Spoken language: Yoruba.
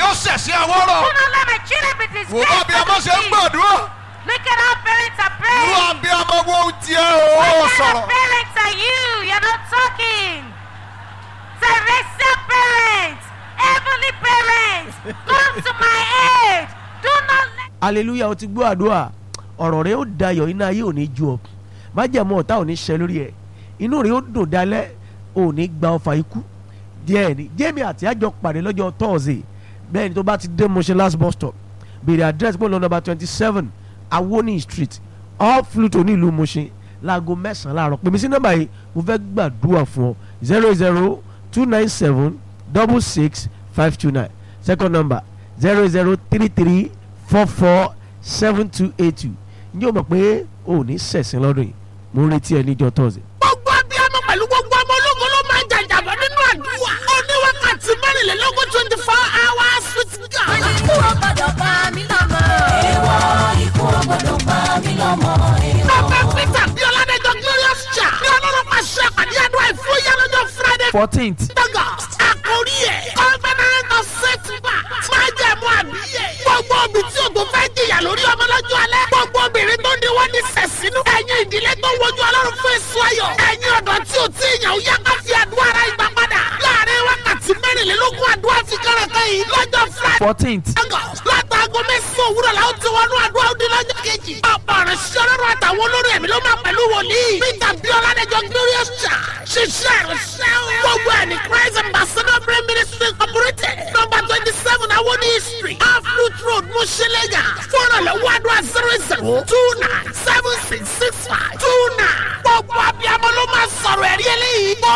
ó ṣẹ̀ sí àwọ̀rọ̀ Do not let my children be wò bá bí ọmọ ṣe ń disgraced. gbàdúrà Look at how parents are irú praying. àbí ọmọ wo tiẹ̀ o ó What kind sọ̀rọ̀ of parents are you? You're not talking. Celestial parents, heavenly parents, come to my aid. Do not let hallelujah o ti gbọ́ àdúrà ọ̀rọ̀ rẹ ó dayọ̀ iná ayé ò ní ju ọ májẹ̀mú ọ̀tá ò ní ṣẹ lórí ẹ̀ inú rẹ ó dùn dalẹ̀ ò ní gba ọfà ikú díẹ̀ ni jẹ́mi àti àjọ pàdé lọ́jọ́ tọ́ọ̀sì bẹ́ẹ̀ ni tó bá ti dé Mushin last bus stop béèrè àdírẹ́sì pọ̀ lọ nọ́mbà twenty seven awoni street off Pluto ní ìlú Mushin láago mẹ́sàn-án láàárọ̀ pèmí sí nọ́mbà yìí mo fẹ́ gbàdúrà fún ọ zero zero two nine seven double six five two nine second number zero zero three three four four seven two eight two ǹjẹ́ o mọ̀ pé o ò ní sẹ̀sìn lọ́dún yìí mo ń retí ẹ níjọ́ tọ́sí. gbogbo abiyamọ pẹ̀lú gbogbo ọmọ ológun ló máa ń jàjàbọ̀ nínú àdúrà. ó ní wákàtí mẹ́rìnlélógún twenty four hours with God. ikú ò gbọdọ̀ pa mí lọ́mọ. èèwọ̀ ikú ò gbọdọ̀ pa mí lọ́mọ. Bàbá Peter bí Ọládẹ́jọ́ Glorious Cha ní ọlọ́run pàṣẹ àpàdé àdúrà ìfúyà lọ́jọ́ Friday fourteenth August. Àkórí ẹ̀ Covenant of Setback máa jẹ́ mú àbíyè. Gbogbo obì tí o tó fẹ́ jìyà lórí ọmọ lọ́jọ́ alẹ́. Gbogbo obìnrin tó ní wọ́n ní sẹ̀sínú. Ẹ̀yin ìdílé tó wojú ọlọ́run fún èso ayọ̀. Ẹ̀yin ọ̀dọ́ tí o tí ìyàn ó yá ká fi àdúrà ara ìgbà padà. Láàárín wákàtí mẹ́rìnlélógún àdúrà fi kẹ́rẹ̀kẹ́ yìí lọ́jọ́ Friday. fourteenth August látàgọ́ mẹ́sàn-án òwúrọ̀ la ó ti wọnú àdúrà òde lọ́jọ́ kejì. ọ̀pọ̀ ọ̀rẹ́ sọ́lọ́rọ̀ àtàwọn olórí ẹ̀mí ló máa pẹ̀lú wòlíì. Peter Biola Adéjọ Glorious Church ṣiṣẹ́ ìrìnsẹ́ o. gbogbo ẹ̀ ní Christ Ambassador Prayer Ministry Incorporated number twenty seven Awoni Street Aflut Road Mushilega fúnra lọ́wọ́ àdúrà zero zero two nine seven six six five two nine. gbogbo abiyamọ ló máa sọ̀rọ̀ ẹ̀rí eléyìí. ó